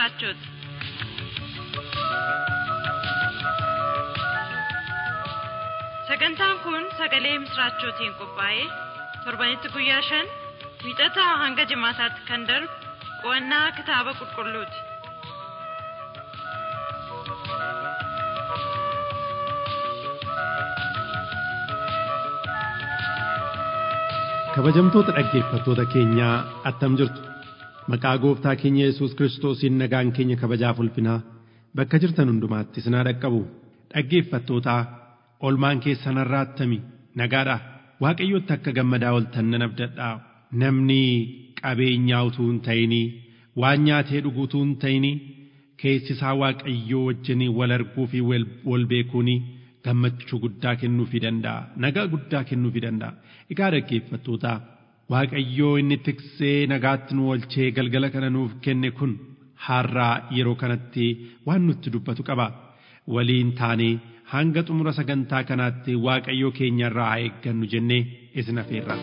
misraachoti. Sagantaan kun sagalee misraachootiin qophaa'ee torbanitti guyyaa shan wiixataa hanga jimaataatti kan darbu qo'annaa kitaaba qulqulluuti. Kabajamtoota dhaggeeffattoota keenyaa attam jirtu maqaa gooftaa keenya Yesuus Kiristoosiin nagaan keenya kabajaaf ulfinaa bakka jirtan hundumaatti isin haa dhaqqabu dhaggeeffattootaa olmaan keessan har'aa attami nagaadha waaqayyotti akka gammadaa oltan nan abdadhaa namni qabeenyaa utuu hin ta'inii waan nyaatee dhuguu utuu hin ta'inii keessi isaa waaqayyoo wajjin wal arguu fi wal beekuuni gammachuu guddaa kennuufii danda'a nagaa guddaa kennuufii danda'a egaa dhaggeeffattoota waaqayyoo inni tiksee nagaatti nu oolchee galgala kana nuuf kenne kun har'aa yeroo kanatti waan nutti dubbatu qaba waliin taanee hanga xumura sagantaa kanaatti waaqayyoo keenya irraa haa eeggannu jennee isin afeerra.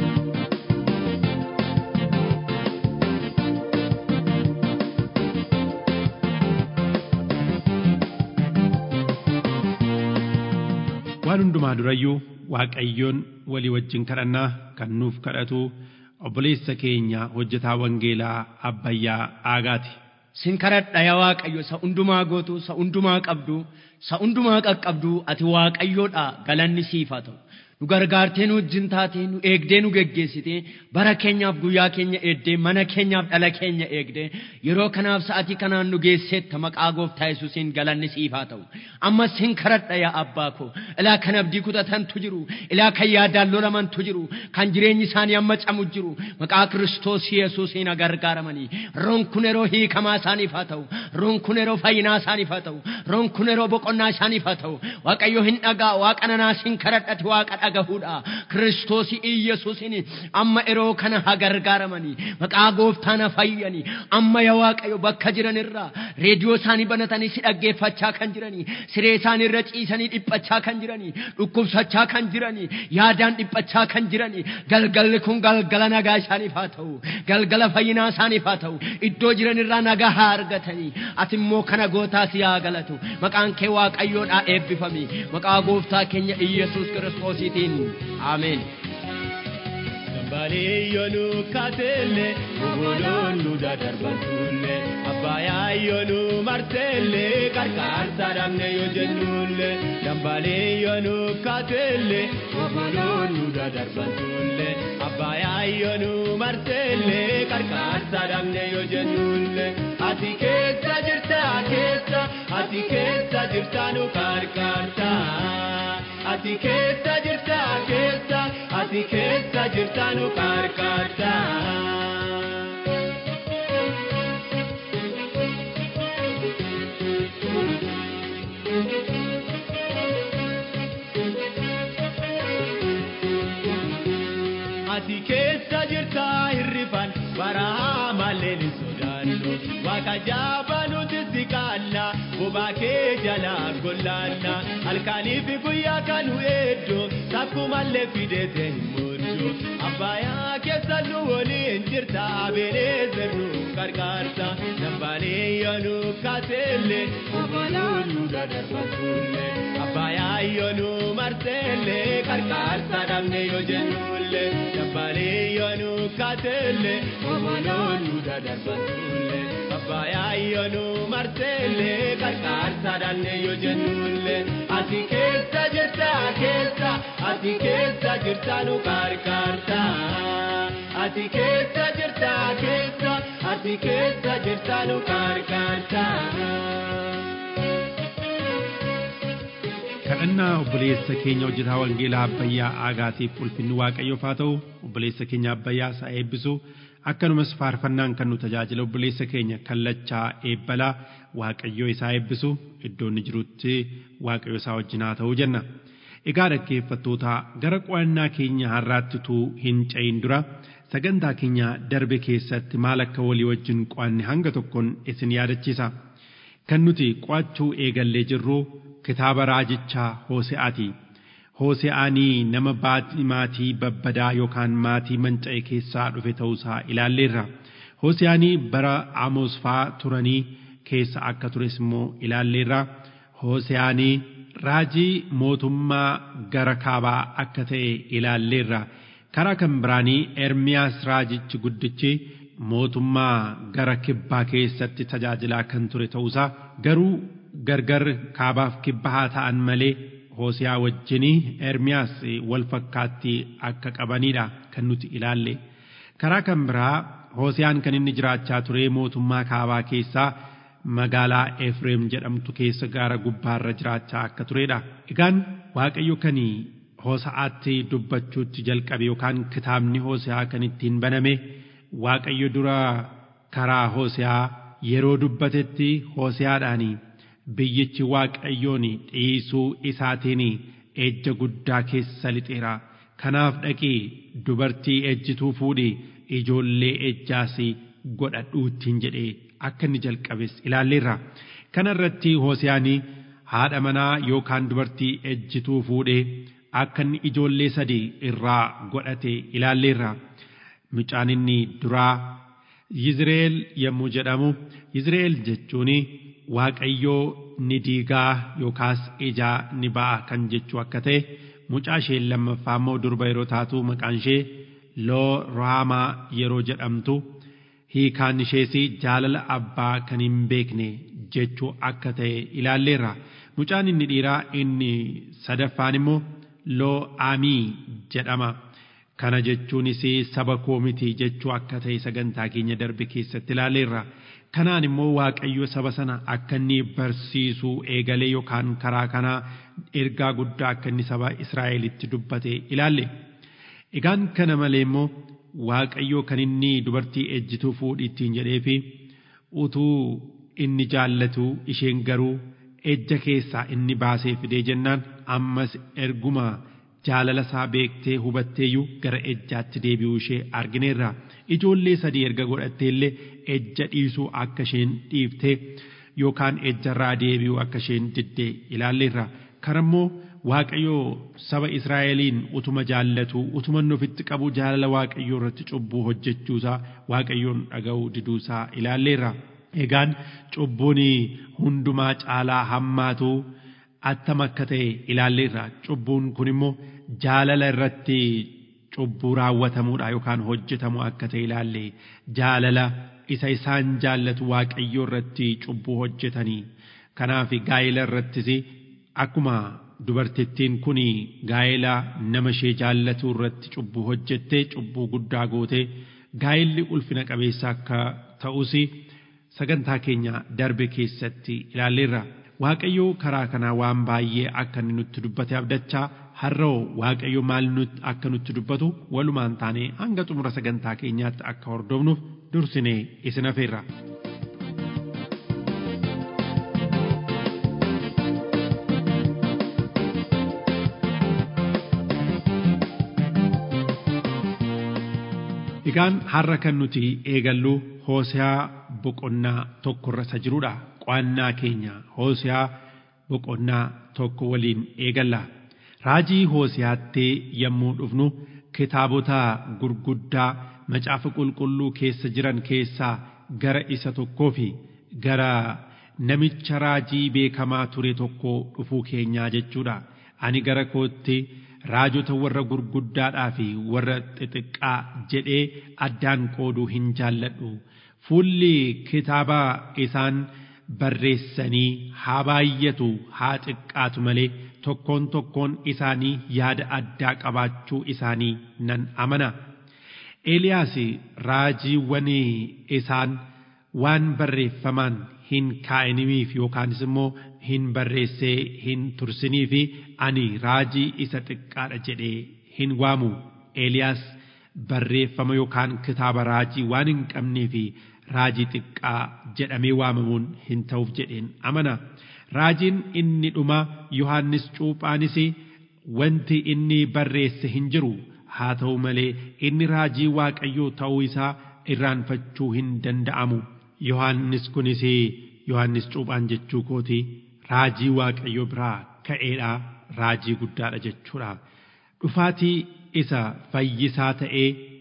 waan hundumaa durayyuu waaqayyoon walii wajjin kadhannaa kan nuuf kadhatu obboleessa keenya hojjetaa wangeelaa abbayyaa aagaati. Sin kadhadha yaa Waaqayyo isa hundumaa gootu, isa hundumaa qabdu, isa hundumaa qaqqabdu ati Waaqayyoodha galanni siif haa ta'u. Nu gargaartee nu wajjin taatee nu eegdee nu geggeessitee bara keenyaaf guyyaa keenya eegdee mana keenyaaf dhala keenya eegdee yeroo kanaaf sa'atii kanaan nu geesseetta maqaa gooftaa Yesuusiin galanni siif haa ta'u. Amma sin kadhadha yaa abbaa koo ilaa kan abdii kutatantu jiru ilaa kan yaadaan lolamantu jiru kan jireenyi isaanii amma camu jiru maqaa Kiristoos Yesuusiin gargaaramanii roon kun yeroo hiikamaa isaaniif haa ta'u roon kun yeroo fayyinaa isaaniif haa ta'u roon kun yeroo boqonnaa isaaniif haa ta'u waaqayyo hin dhagaa waaqa nanaa sin kadhadhate waaqa dhagahuudha Kiristoos Yesuusiin amma yeroo kana haa gargaaramanii maqaa gooftaan haa fayyanii amma yaa waaqayyo bakka jiran irraa reediyoo isaanii banatanii si dhaggeeffachaa kan jiranii siree isaanii irra ciisanii dhiphachaa kan jiranii dhukkubsachaa kan jiranii yaadaan dhiphachaa kan jiranii galgalli kun galgala nagaa isaaniif haa ta'u galgala fayyinaa isaaniif haa ta'u iddoo jiran irraa nagaa haa argatanii ati immoo kana gootaa si haa galatu maqaan kee waaqayyoodhaa eebbifami maqaa gooftaa keenya Iyyasuus kiristoosiitiin ameen. Baliyyonu kaatelle obbolonu dadarbantulle abbaayaayyonu martelle qarqaarsa dhabne yoo jennulle dambaliyyonu kaatelle obbolonu dadarbantulle abbaayaayyonu martelle qarqaarsa dhabne yoo jennulle ati keessa jirta keessa ati keessa jirta nu qarqaarta ati keessa jirta keessa ati keessa jirta nu qarqaarta. Ati keessa jirta hirrifan baraa malee ni sodaannu waaqa jaabaa nuti si kaalla bobaa kee jalaa gollaanna halkanii fi guyyaa kanu eeddoo takkumallee fideete hin mooddu abbayaa keessa nu waliin jirta abeelee sirnu qarqaarta dambaalee yoonu kaaseelle obboluu nu dadarbatullee abbayaa yoonu marseelle qarqaarsa dhabne yoo jennulle dambaalee yoonu kaaseelle obboluu nu dadarbatullee abbayaa yoonu marseelle qarqaarsa dhabne yoo jennulle ati keessa jirta keessa ati keessa jirta nu qarqaarta ati keessa jirta keessa ati keessa jirta nu qarqaarta. kadhannaa obboleessa keenya hojjetaa wangeelaa abbayyaa aagaatiif ulfinni waaqayyoof haa ta'u obboleessa keenya abbayyaa isaa eebbisu akkanumas faarfannaan kan nu tajaajila obboleessa keenya kallachaa eebbalaa waaqayyoo isaa eebbisu iddoo inni jirutti waaqayyo isaa wajjin haa ta'uu jenna. Egaa dhaggeeffattoota gara qo'annaa keenya har'aatti utuu hin ce'in dura sagantaa keenya darbe keessatti maal akka walii wajjin qo'anne hanga tokkoon isin yaadachiisa. Kan nuti qo'achuu eegallee jirru kitaaba raajichaa Hoose'aati. Hoose'aanii nama maatii babbadaa yookaan maatii manca'e keessaa dhufe ta'uusaa ilaalleerra. Hoosiyaanii bara Amoos faa turanii keessa akka tures immoo ilaalleerra Hoosiyaanii raajii mootummaa gara kaabaa akka ta'e ilaalleerra karaa kan biraanii Ermiyaas raajichi guddichi mootummaa gara kibbaa keessatti tajaajilaa kan ture ta'uusaa garuu gargar kaabaaf kibba haa ta'an malee Hoosiyaa wajjinii Ermiyaas wal fakkaattii akka qabanidha kan nuti ilaalle. Karaa kan biraa Hoosiyaan kan inni jiraachaa ture mootummaa kaabaa keessaa magaalaa Efreem jedhamtu keessa gaara gubbaarra jiraachaa akka turedha. Egaan Waaqayyo kan Hoosa'aatti dubbachuutti jalqabe yookaan kitaabni Hoosiyaa kan ittiin baname Waaqayyo dura karaa Hoosiyaa yeroo dubbatetti Hoosiyaadhaanii biyyichi waaqayyoon dhiisuu isaatiin ejja guddaa keessa lixeera kanaaf dhaqii dubartii ejjituu fuudhi ijoollee ejjaas godhadhuuttiin jedhee akka inni jalqabes ilaalleerra kana irratti hoosiyaanii haadha manaa yookaan dubartii ejjituu fuudhee akka inni ijoollee sadii irraa godhate ilaalleerra mucaan inni duraa Yizreel yommuu jedhamu Yizreel jechuun Waaqayyoo ni diigaa yookaas ijaa ni ba'a kan jechuu akka ta'e mucaa ishee lammaffaa immoo durba yeroo taatu maqaan ishee loo raamaa yeroo jedhamtu hiikaan ishees jaalala abbaa kan hin beekne jechuu akka ta'e ilaalleerra mucaan inni dhiiraa inni sadaffaan immoo loo aamii jedhama. kana jechuunis saba koo miti jechuu akka ta'e sagantaa keenya darbe keessatti ilaalleerra kanaan immoo waaqayyo saba sana akka inni barsiisuu eegalee yookaan karaa kanaa ergaa guddaa akka inni saba Israa'elitti dubbate ilaalle egaan kana malee immoo waaqayyo kan inni dubartii ejjituu fuudhi ittiin jedhee fi utuu inni jaallatu isheen garuu ejja keessaa inni baasee fidee jennaan ammas erguma jaalala isaa beektee hubatteeyyuu gara ejjaatti deebi'uu ishee argineerra ijoollee sadii erga godhattee illee ejja dhiisuu akka isheen dhiiftee yookaan ejjarraa deebi'uu akka isheen diddee ilaalleerra karammoo waaqayyoo saba Israa'eliin utuma jaallatu utuma inni ofitti qabu jaalala waaqayyoo irratti cubbuu hojjechuusaa waaqayyoon dhaga'uu diduusaa ilaalleerra. Egaan cubbuun hundumaa caalaa hammaatu attam akka ta'e ilaalleerra cubbuun kun immoo jaalala irratti cubbuu raawwatamuudha yookaan hojjetamu akka ta'e ilaalle jaalala isa isaan jaallatu waaqayyoo irratti cubbuu hojjetanii kanaaf gaa'ela irrattis akkuma dubartittiin kun gaa'ela nama ishee jaallatu irratti cubbuu hojjettee cubbuu guddaa gootee gaa'elli ulfina qabeessa akka ta'us sagantaa keenya darbe keessatti ilaalleerra. Waaqayyo karaa kanaa waan baay'ee akka inni nutti dubbate abdachaa har'oo Waaqayyo maal nutti akka nutti dubbatu walumaan taanee hanga xumura sagantaa keenyaatti akka hordofnuuf dursinee isin afeerra. Egaan har'a kan nuti eegallu Hooseyaa boqonnaa tokkorra isa jirudha. Qo'annaa keenya Hooseyaa boqonnaa tokko waliin eegalla. Raajii Hooseyaatti yommuu dhufnu kitaabota gurguddaa macaafa qulqulluu keessa jiran keessaa gara isa tokkoo fi gara namicha raajii beekamaa ture tokko dhufuu keenyaa jechuudha. Ani gara kootti raajota warra gurguddaadhaa fi warra xixiqqaa jedhee addaan qooduu hin jaalladhu. Fuulli kitaaba isaan barreessanii haa baay'atu haa xiqqaatu malee tokkoon tokkoon isaanii yaada addaa qabaachuu isaanii nan amana. Eeliyaas raajiiwwan isaan waan barreeffamaan hin kaa'inimiif yookaanis immoo hin barreessee hin tursiniif ani raajii isa xiqqaadha jedhee hin waamu. Eeliyaas barreeffama yookaan kitaaba raajii waan hin qabneef raajii xiqqaa jedhamee waamamuun hin ta'uuf jedheen amana. Raajiin inni dhuma Yohaannis Cuuphaanis wanti inni barreesse hin jiru haa ta'u malee inni raajii Waaqayyoo ta'uu isaa irraanfachuu hin danda'amu. Yohaannis kunis Yohaannis Cuuphaan jechuu kooti raajii Waaqayyoo biraa ka'eedha raajii guddaadha jechuudha. Dhufaatii isa fayyisaa ta'ee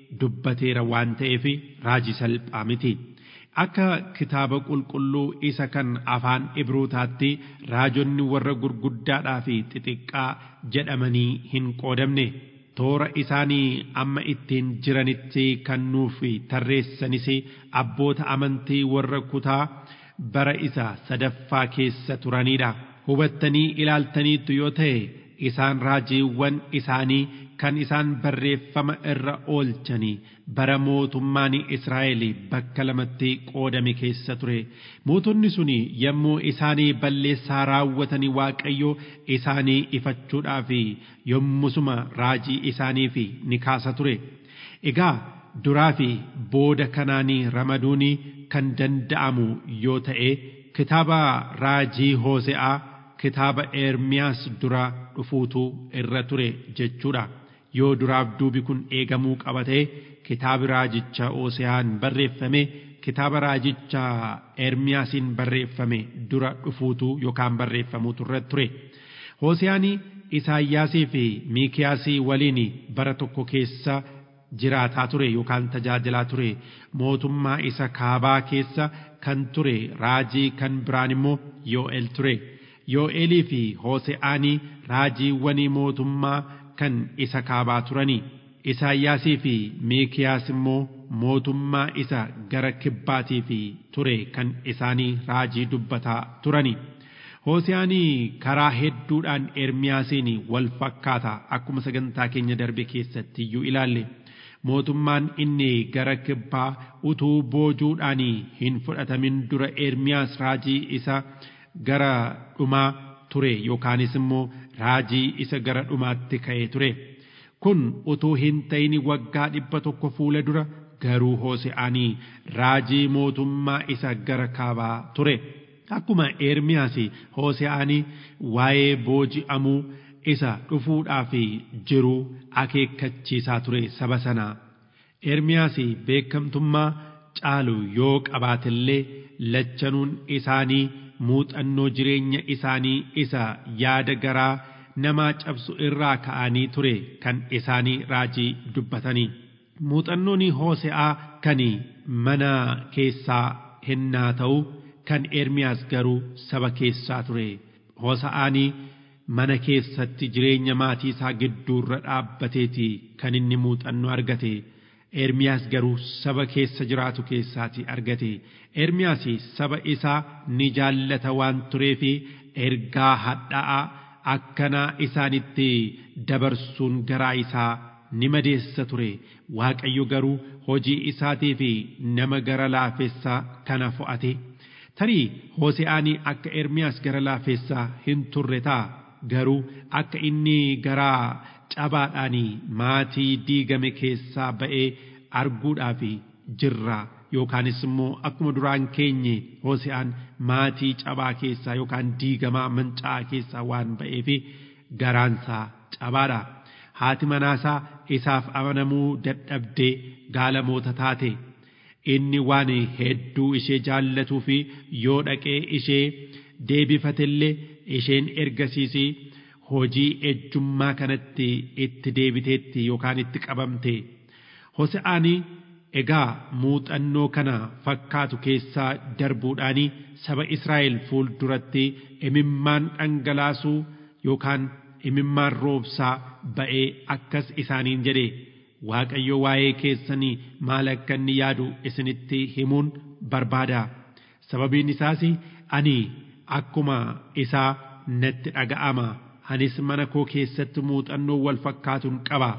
dubbateera waan ta'eef raajii salphaa miti. Akka kitaaba qulqulluu isa kan afaan Ibrootaatti raajonni warra gurguddaadhaa fi xixiqqaa jedhamanii hin qoodamne. Toora isaanii amma ittiin jiranitti kan nuuf tarreessanis abboota amantii warra kutaa bara isa sadaffaa keessa turanidha. Hubattanii ilaaltaniittu yoo ta'e isaan raajiiwwan isaanii kan isaan barreeffama irra oolchanii bara mootummaan Israa'el bakka lamatti qoodame keessa ture. Mootonni suni yommuu isaanii balleessaa raawwatanii Waaqayyo isaanii ifachuudhaaf yommusuma raajii isaaniif ni kaasa ture. Egaa duraa fi booda kanaanii ramaduun kan danda'amu yoo ta'e kitaaba raajii Hoose'aa kitaaba Ermiyaas dura dhufuutu irra ture jechuudha. Yoo duraaf duubi kun eegamuu qabate kitaabi raajicha Hoose'aan barreeffame kitaaba raajicha Ermiyaasiin barreeffame dura dhufuutu yookaan barreeffamuutu irra ture. Hoose'aan Isaayyaasii fi Miikiyaasii waliin bara tokko keessa jiraataa ture yookaan tajaajilaa ture mootummaa isa kaabaa keessa kan ture raajii kan biraan immoo Yoo'el ture. Yoo'elii fi Hoose'aanii raajiiwwanii mootummaa kan isa kaabaa turani. Isaayyaasii fi Miikiyaas immoo mootummaa isa gara kibbaatii fi ture kan isaanii raajii dubbataa turani. Hoose'aanii karaa hedduudhaan Ermiyaasiin wal fakkaata akkuma sagantaa keenya darbe keessatti iyyuu ilaalle. Mootummaan inni gara kibbaa utuu boojuudhaan hin fudhatamin dura Ermiyaas raajii isa gara dhumaa ture yookaanis immoo raajii isa gara dhumaatti ka'ee ture. Kun utuu hin ta'in waggaa dhibba tokko fuula dura garuu Hoose'aanii raajii mootummaa isa gara kaabaa ture. Akkuma Ermiyaas Hoose'aanii waa'ee booji'amuu isa dhufuudhaaf jiru akeekkachiisaa ture saba sanaa. Ermiyaas beekamtummaa caalu yoo qabaatillee lachanuun isaanii muuxannoo jireenya isaanii isa yaada garaa namaa cabsu irraa ka'anii ture kan isaanii raajii dubbatanii. Muuxannoon Hoose'aa kan mana keessaa hennaa ta'u kan Ermiyaas garuu saba keessaa ture. Hoose'aanii mana keessatti jireenya maatii isaa gidduurra dhaabbateeti kan inni muuxannoo argate. Ermiyaas garuu saba keessa jiraatu keessaati argate. Ermiyaas saba isaa ni jaallata waan tureefi ergaa hadhaa'aa akkanaa isaanitti dabarsuun garaa isaa ni madeessa ture. Waaqayyo garuu hojii isaatii fi nama gara laafessaa kana fo'ate. Tarii Hoose'aanii akka Ermiyaas gara laafessaa hin turre ta'a. Garuu akka inni garaa cabaadhaan maatii diigame keessaa ba'ee arguudhaaf jirra yookaanis immoo akkuma duraan keenye Hoose'aan maatii cabaa keessaa yookaan diigamaa manca'aa keessaa waan ba'eef garaansaa cabaadha. Haati manaasaa isaaf amanamuu dadhabdee gaalamoota taate. Inni waan hedduu ishee jaallatuu fi yoo dhaqee ishee deebifatellee isheen ergasiisii hojii ejjummaa kanatti itti deebiteetti yookaan itti qabamte. Hose'aanii egaa muuxannoo kana fakkaatu keessaa darbuudhaan saba Israa'el fuulduratti imimmaan dhangalaasuu yookaan imimmaan roobsaa ba'ee akkas isaaniin jedhe Waaqayyo waa'ee keessanii maal akka inni yaadu isinitti himuun barbaada. Sababiin isaas ani akkuma isaa natti dhaga'ama. Anis mana koo keessatti muuxannoo wal fakkaatuun qaba.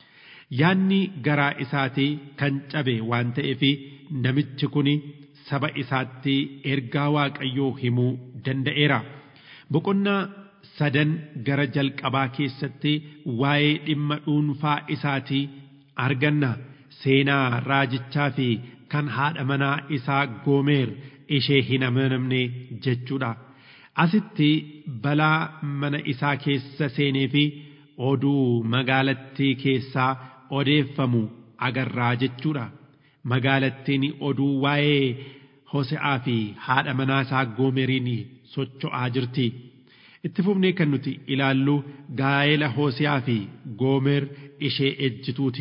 Yaanni garaa isaatii kan cabe waan ta'eef namichi kun saba isaatti ergaa Waaqayyoo himuu danda'eera. Boqonnaa sadan gara jalqabaa keessatti waa'ee dhimma dhuunfaa isaatii arganna. Seenaa raajichaa fi kan haadha manaa isaa Goomer ishee hin amanamne jechuudha. Asitti balaa mana isaa keessa seenee fi oduu magaalattii keessaa odeeffamu agarraa jechuudha. Magaalattiin oduu waa'ee Hose'aa fi haadha manaa isaa Goomeriin socho'aa jirti. Itti fufnee kan nuti ilaallu gaa'ela Hose'aa fi Goomer ishee ejjituuti.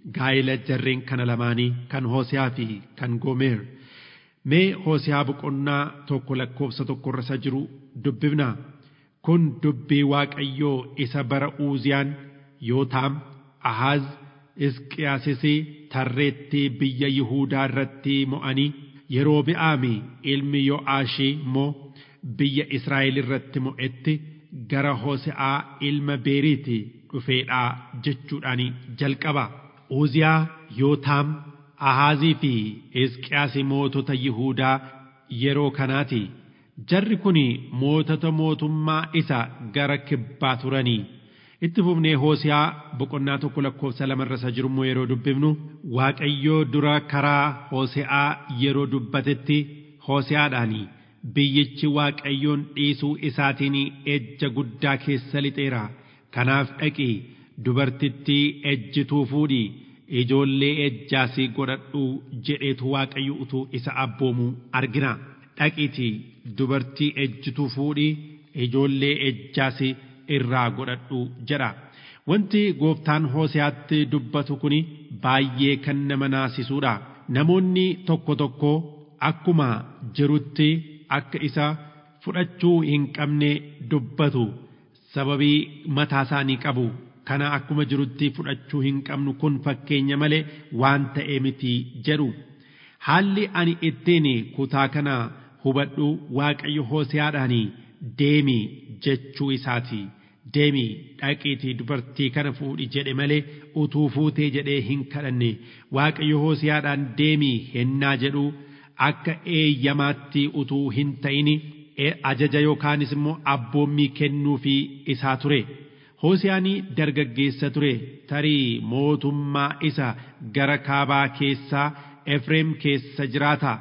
gaa'ila jarreen kana lamaanii kan Hoosiyaa fi kan Goomer. Mee Hoosiyaa boqonnaa tokko lakkoofsa tokkorra isa jiru dubbifnaa. Kun dubbii Waaqayyoo isa bara Uuziyaan Yootaam, Ahaaz, Isqiyaasis tarreetti biyya Yihuudaa irratti mo'anii yeroo bi'aami ilmi Yo'aashii immoo biyya Israa'el irratti mo'etti gara Hoosi'aa ilma Beeriiti dhufeedhaa jechuudhaan jalqaba. Uziyaa, Yootaam, Ahaazii fi Hisqiyaasi mootota Yihuudaa yeroo kanaati. Jarri kun mootota mootummaa isa gara kibbaa turanii. Itti fufnee Hoosiyaa boqonnaa tokko lakkoofsa lamarra isa jirummoo yeroo dubbifnu Waaqayyoo dura karaa Hoosi'aa yeroo dubbatetti Hoosiyaadhaanii biyyichi Waaqayyoon dhiisuu isaatiin ejja guddaa keessa lixeera. Kanaaf dhaqi dubartittii ejjituu fuudhi ijoollee ejjaasii godhadhu jedheetu Waaqayyo utuu isa abboomu argina. Dhaqiitii dubartii ejjituu fuudhi ijoollee ejjaasii irraa godhadhu jedha. Wanti gooftaan Hoosiyaatti dubbatu kun baay'ee kan nama naasisuudha. Namoonni tokko tokko akkuma jirutti akka isa fudhachuu hin qabne dubbatu. Sababii mataa isaanii qabu. Kana akkuma jirutti fudhachuu hin qabnu kun fakkeenya malee waan ta'e miti jedhu. Haalli ani ittiin kutaa kana hubadhu Waaqayyo Hoosiyaadhaanii deemi jechuu isaati. Deemi dhaqiitii dubartii kana fuudhi jedhe malee utuu fuutee jedhee hin kadhanne Waaqayyo Hoosiyaadhaan deemi hennaa jedhu akka eeyyamaatti utuu hin ta'in ajaja yookaanis immoo abboommii kennuufii isaa ture. Hoosiyaanii dargaggeessa ture tarii mootummaa isa gara kaabaa keessaa Efreem keessa jiraata.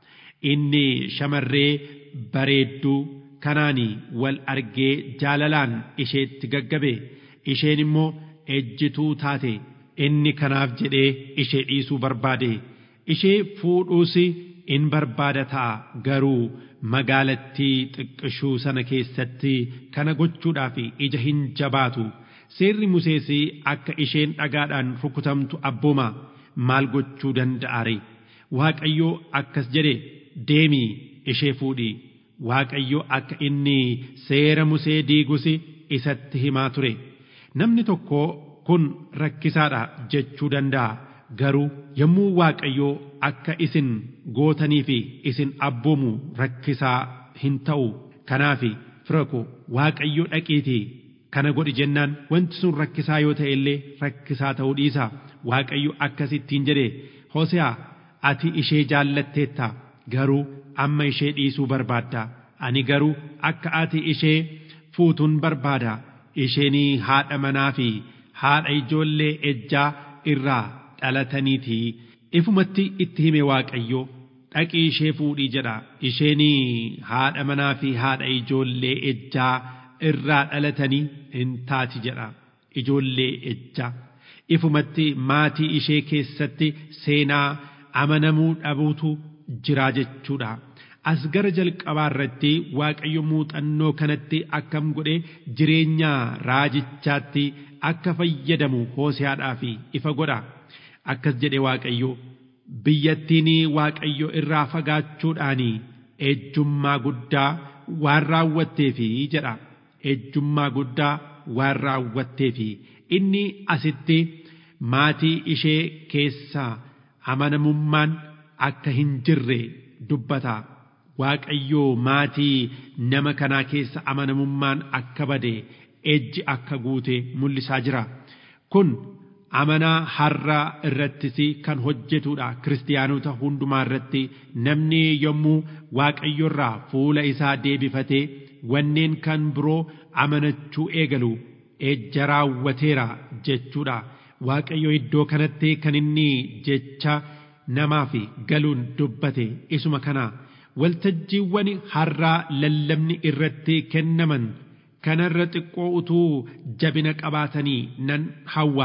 Inni shamarree bareedduu kanaan wal argee jaalalaan isheetti gaggabe isheen immoo ejjituu taate inni kanaaf jedhee ishee dhiisuu barbaade ishee fuudhuus in barbaada ta'a garuu magaalattii xiqqishuu sana keessatti kana gochuudhaaf ija hin jabaatu seerri Musees akka isheen dhagaadhaan rukutamtu abbooma maal gochuu danda'are Waaqayyoo akkas jedhe deemii ishee fuudhi Waaqayyo akka inni seera Musee diigus isatti himaa ture. Namni tokko kun rakkisaadha jechuu danda'a. Garuu yommuu Waaqayyo akka isin gootanii fi isin abboomu rakkisaa hin ta'u. Kanaaf fira ko Waaqayyo dhaqiitii kana godhi jennaan wanti sun rakkisaa yoo ta'e illee rakkisaa ta'uu dhiisa. Waaqayyo akkasittiin jedhe Hoosiyaa ati ishee jaallatteetta garuu amma ishee dhiisuu barbaadda ani garuu akka ati ishee fuutuun barbaada isheenii haadha manaa fi haadha ijoollee ejjaa irraa dhalataniitii ifumatti itti hime waaqayyo dhaqii ishee fuudhii jedha isheenii haadha manaa fi haadha ijoollee ejjaa irraa dhalatanii hin taati jedha ijoollee ejjaa ifumatti maatii ishee keessatti seenaa amanamuu dhabuutu jiraa jechuudha. As gara jalqabaa irratti Waaqayyo muuxannoo kanatti akkam godhe jireenya raajichaatti akka fayyadamu hoosiyaadhaaf ifa godha. Akkas jedhe Waaqayyo biyyattiin Waaqayyo irraa fagaachuudhaan ejjummaa guddaa waan raawwatteefi jedha. Ejjummaa guddaa waan raawwatteefi inni asitti maatii ishee keessaa amanamummaan akka hin jirre dubbata. Waaqayyoo maatii nama kanaa keessa amanamummaan akka bade ejji akka guute mul'isaa jira. Kun amanaa har'a irrattis kan hojjetudha. Kiristiyaanota hundumaa irratti namni yommuu Waaqayyorraa fuula isaa deebifatee wanneen kan biroo amanachuu eegalu ejja raawwateera jechuudha. Waaqayyo iddoo kanatti kan inni jecha namaaf galuun dubbate isuma kana waltajjiiwwan har'aa lallabni irratti kennaman kanarra xiqqoo utuu jabina qabaatanii nan hawwaa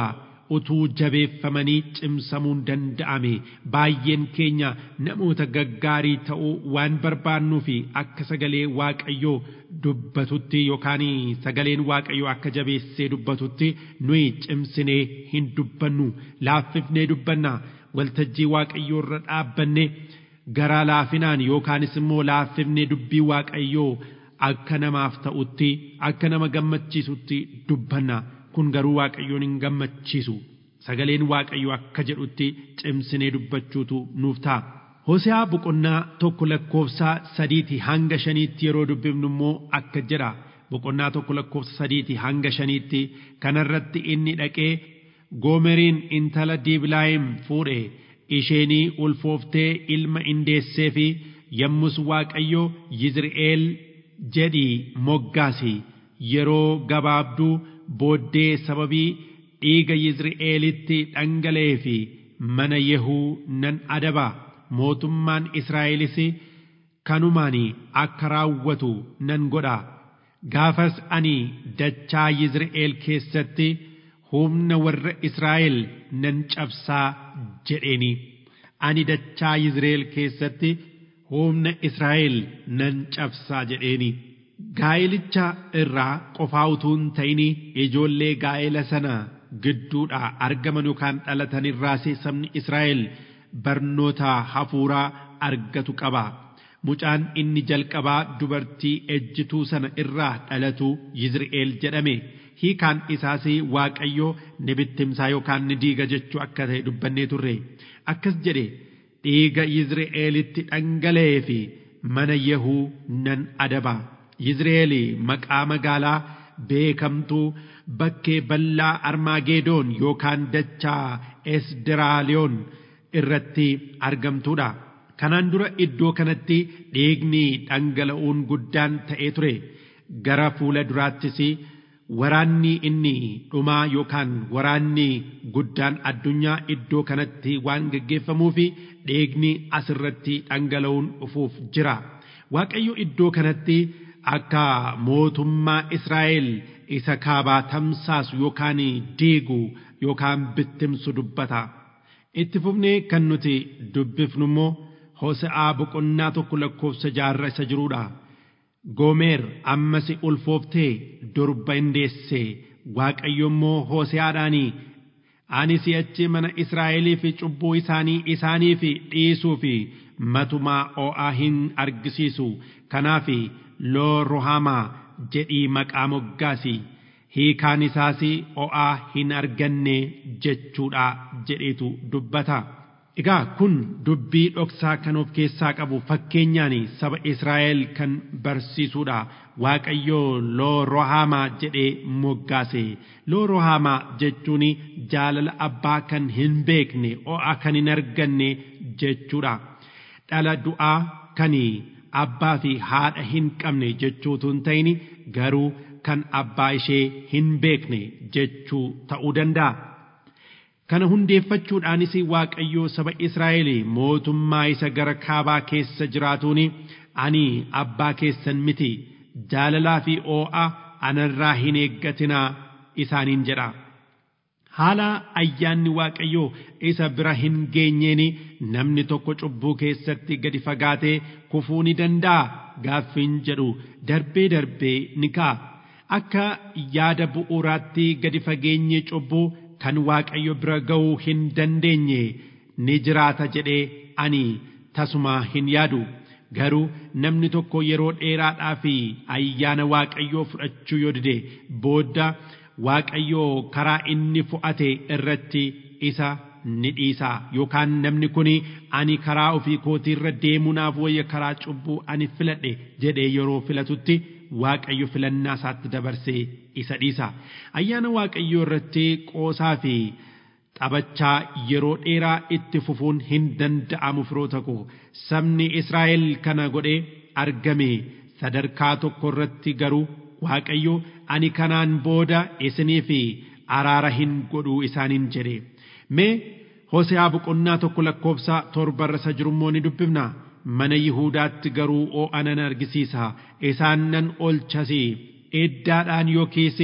utuu jabeeffamanii cimsamuun danda'ame baay'een keenya namoota gaggaarii ta'uu waan barbaannuu fi akka sagalee waaqayyoo dubbatutti yookaan sagaleen waaqayyoo akka jabeessee dubbatutti nuyi cimsinee hin dubbannu laaffifnee dubbanna waltajjii waaqayyoo irra dhaabbanne garaa laafinaan yookaanis immoo laaffifnee dubbii waaqayyoo akka namaaf ta'utti akka nama gammachiisutti dubbanna kun garuu waaqayyoon hin gammachiisu sagaleen waaqayyoo akka jedhutti cimsinee dubbachuutu nuuf ta'a. Hoseaa boqonnaa tokko lakkoofsa sadiiti hanga shaniitti yeroo dubbifnu immoo akka jedha boqonnaa tokko lakkoofsa sadiiti hanga shaniitti kanarratti inni dhaqee goomeriin intala diiblaayim fuudhe isheenii ulfooftee ilma indeessee fi yommus waaqayyo yizri'eel jedhii moggaasi yeroo gabaabduu booddee sababii dhiiga yizri'eelitti dhangala'ee fi mana yehuu nan adaba mootummaan israa'elis kanumaan akka raawwatu nan godha gaafas ani dachaa yizri'eel keessatti humna warra israa'el nan cabsaa jedheeni ani dachaa yizri'eel keessatti humna israa'el nan cabsaa jedheeni gaa'elicha irraa qofaa utuu hin ta'ini ijoollee gaa'ela sana gidduudhaa argaman yookaan dhalatan irraas sabni israa'el barnoota hafuuraa argatu qaba. Mucaan inni jalqabaa dubartii ejjituu sana irraa dhalatu Yizri'eel jedhame. Hiikaan isaas Waaqayyoo ni bittimsaa yookaan ni diiga jechuu akka ta'e dubbannee turre. Akkas jedhe dhiiga Yizri'eelitti dhangala'ee fi mana Yehuu nan adaba. Yizri'eel maqaa magaalaa beekamtuu bakkee bal'aa Armaageedoon yookaan dachaa Esdiraaliyoon irratti argamtuudha. Kanaan dura iddoo kanatti dhiigni dhangala'uun guddaan ta'ee ture. Gara fuula duraattis waraanni inni dhumaa yookaan waraanni guddaan addunyaa iddoo kanatti waan geggeeffamuuf dhiigni asirratti dhangala'uun dhufuuf jira. Waaqayyo iddoo kanatti akka mootummaa Israa'el isa kaabaa tamsaasu yookaan diigu yookaan bittimsu dubbata. Itti fufnee kan nuti dubbifnu immoo Hose'aa boqonnaa tokko lakkoofsa jaarra isa jiruudha. Goomer ammas ulfooftee durba indeesse Waaqayyo immoo Hose'aadhaanii ani si'achi mana Israa'elii fi cubbuu isaanii isaanii fi dhiisuu fi matumaa oo'aa hin argisiisu kanaaf loo rohamaa jedhii maqaa moggaasi hiikaan isaas o'aa hin arganne jechuudha jedhetu dubbata. Egaa kun dubbii dhoksaa kan of keessaa qabu fakkeenyaan saba Israa'el kan barsiisudha. Waaqayyoo loo rohaamaa jedhee moggaase. Loo rohaamaa jechuun jaalala abbaa kan hin beekne o'aa kan hin arganne jechuudha. Dhala du'aa kan abbaa fi haadha hin qabne jechuutu hin ta'in garuu kan abbaa ishee hin beekne jechuu ta'uu danda'a. Kana hundeeffachuudhaanis Waaqayyoo saba Israa'el mootummaa isa gara kaabaa keessa jiraatuun ani abbaa keessan miti jaalalaa fi oo'a anarraa hin eeggatinaa isaaniin jedha. Haala ayyaanni Waaqayyoo isa bira hin geenyeen namni tokko cubbuu keessatti gadi fagaatee kufuu ni danda'a gaaffiin jedhu darbee darbee ni ka'a. Akka yaada bu'uuraatti gadi fageenye cubbuu kan Waaqayyo bira ga'uu hin dandeenye ni jiraata jedhee ani tasuma hin yaadu. Garuu namni tokko yeroo dheeraadhaa fi ayyaana Waaqayyoo fudhachuu yoo dide booda Waaqayyoo karaa inni fo'ate irratti isa ni dhiisa yookaan namni kun ani karaa ofii kootii irra deemuunaaf wayya karaa cubbuu ani filadhe jedhee yeroo filatutti Waaqayyo filannaa isaatti dabarsee isa dhiisa. Ayyaana Waaqayyoo irratti qoosaa fi taphachaa yeroo dheeraa itti fufuun hin danda'amu firoota koo sabni Israa'el kana godhee argame sadarkaa tokko irratti garuu Waaqayyo ani kanaan booda isiniif araara hin godhuu isaaniin jedhe. Mee Hoseaa boqonnaa tokko lakkoofsa torbarra isa jirummoo ni dubbifna. Mana Yihuudaatti garuu oo'a nan argisiisa. Isaan nan olchasi. Eddaadhaan yookiis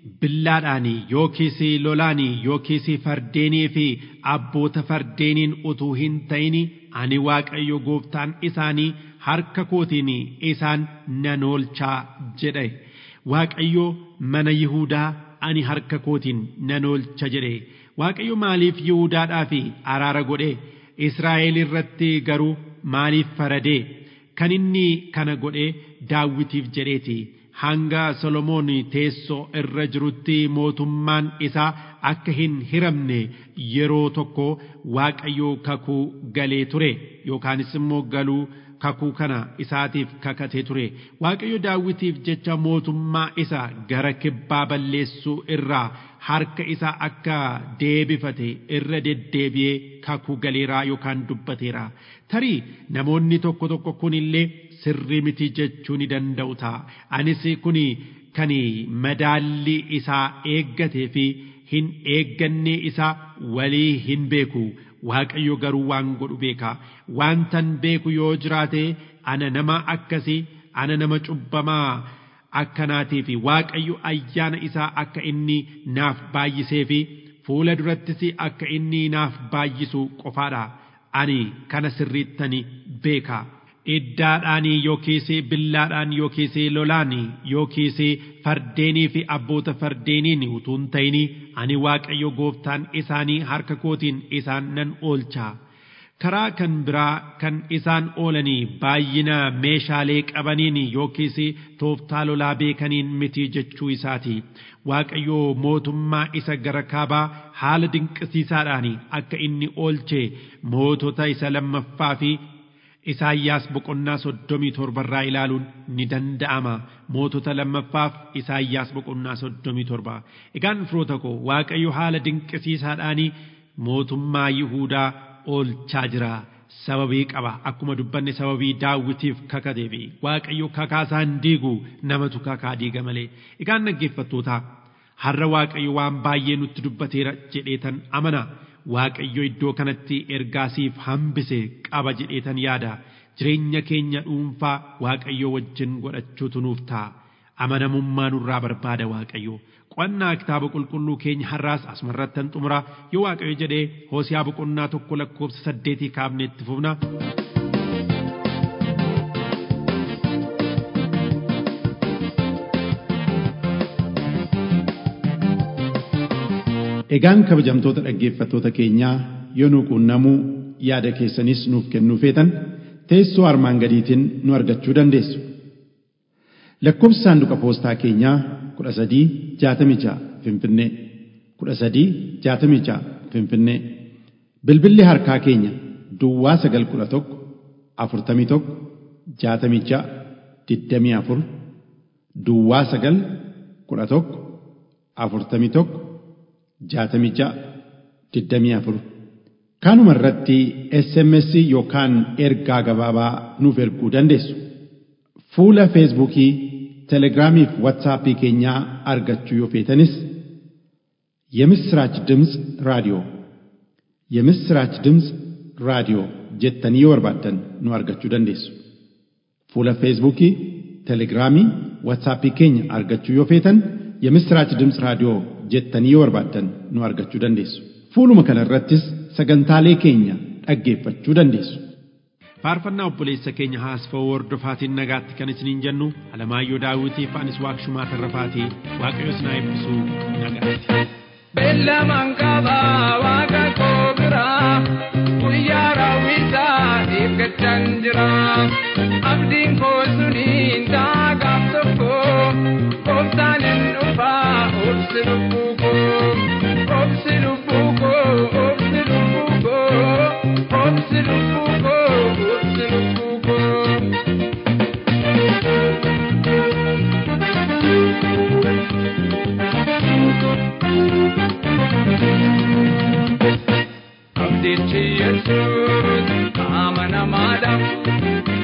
billaadhaan yookiis lolaan yookiis fardeenii fi abboota fardeeniin utuu hin ta'in ani waaqayyo gooftaan isaanii harka kootiin isaan nan oolchaa jedhe waaqayyo mana Yihuudaa ani harka kootiin nan oolcha jedhe waaqayyo maaliif Yihuudaadhaa fi araara godhe Israa'el irratti garuu maaliif faradee kan inni kana godhe daawwitiif jedheeti hanga Solomoon teessoo irra jirutti mootummaan isaa akka hin hiramne yeroo tokko waaqayyo kakuu galee ture yookaanis immoo galuu kakuu kana isaatiif kakatee ture waaqayyo daawwitiif jecha mootummaa isa gara kibbaa balleessuu irraa harka isaa akka deebifate irra deddeebi'ee kakuu galeeraa yookaan dubbateera tarii namoonni tokko tokko kunillee sirrii miti jechuu ni danda'u ta'a anis kun kan madaalli isaa eeggatee fi hin eegganne isaa walii hin beeku waaqayyo garuu waan godhu beeka waantan beeku yoo jiraate ana nama akkasii ana nama cubbamaa akkanaatii fi waaqayyo ayyaana isaa akka inni naaf baay'isee fi fuula durattis akka inni naaf baay'isu qofaadha ani kana sirriittani beeka. iddaadhaan yookiis billaadhaan yookiis lolaan yookiis fardeenii fi abboota fardeeniin utuu hin ta'in ani waaqayyo gooftaan isaanii harka kootiin isaan nan oolcha karaa kan biraa kan isaan oolanii baay'ina meeshaalee qabaniin yookiis tooftaa lolaa beekaniin miti jechuu isaati waaqayyo mootummaa isa gara kaabaa haala dinqisiisaadhaan akka inni oolche mootota isa lammaffaa fi Isaayyaas boqonnaa soddomii torbarraa ilaaluun ni danda'ama. Mootota lammaffaaf Isaayyaas boqonnaa soddomii torba. Egaan firoota koo Waaqayyo haala dinqisiisaadhaan mootummaa Yihuudaa oolchaa jira. Sababii qaba akkuma dubbanne sababii daawwitiif kakateefi Waaqayyo kakaasaa hin diigu namatu kakaa diiga malee. Egaan dhaggeeffattoota har'a Waaqayyo waan baay'ee nutti dubbateera jedheetan amana. Waaqayyo iddoo kanatti ergaasiif hambise qaba jedheetan yaada jireenya keenya dhuunfaa Waaqayyo wajjin godhachuutu nuuf ta'a amanamummaa nurraa barbaada Waaqayyo qo'annaa kitaaba qulqulluu keenya har'aas asumarrattan xumura yoo Waaqayyo jedhee Hoosiyaa boqonnaa tokko lakkoofsa saddeetii kaafnee itti fufna. Egaan kabajamtoota dhaggeeffattoota keenyaa yoo nu quunnamuu yaada keessanis nuuf kennuu feetan teessoo armaan gadiitiin nu argachuu dandeessu. Lakkoofsi saanduqa poostaa keenyaa kudha sadii jaatamii ja'a Finfinnee kudha sadii jaatamii ja'a Finfinnee bilbilli harkaa keenya Duwwaa sagal kudha tokko afurtamii tokko jaatamii ja'a digdamii afur Duwwaa sagal kudha tokko afurtamii tokko jaatamii ja'a digdamii afur kanuma irratti SMS yookaan ergaa gabaabaa nuuf erguu dandeessu. Fuula Feesbuukii, Telegiraamii fi Waatsaappii keenyaa argachuu yoo feetanis የምስራች ድምፅ ራዲዮ የምስራች ድምፅ ራዲዮ jettanii yoo barbaaddan nu argachuu dandeessu. Fuula Feesbuukii, Telegiraamii, Waatsaappii keenya argachuu yoo feetan የምስራች ድምፅ raadiyoo jettanii yoo barbaaddan nu argachuu dandeessu. Fuuluma kana irrattis sagantaalee keenya dhaggeeffachuu dandeessu. Faarfannaa obboleessa keenya haasfa'uu hordofaatiin nagaatti kan isiniin jennu Alamaayyoo Daawwitii fi anis Waaqshumaa Tarrafaatii Waaqayyo isin haa eebbisu nagaatti. Beellamaan qabaa waaqa koo biraa guyyaa raawwisaa eeggachaan jira. Abdiin koo suniin daagaaf tokko kooftaan hin dhufaa obsi lubbuu koo obsi lubbuu koo obsi lubbuu koo obsi lubbuu koo obsi lubbuu koo. Abdichi Yesuus amanamaadha.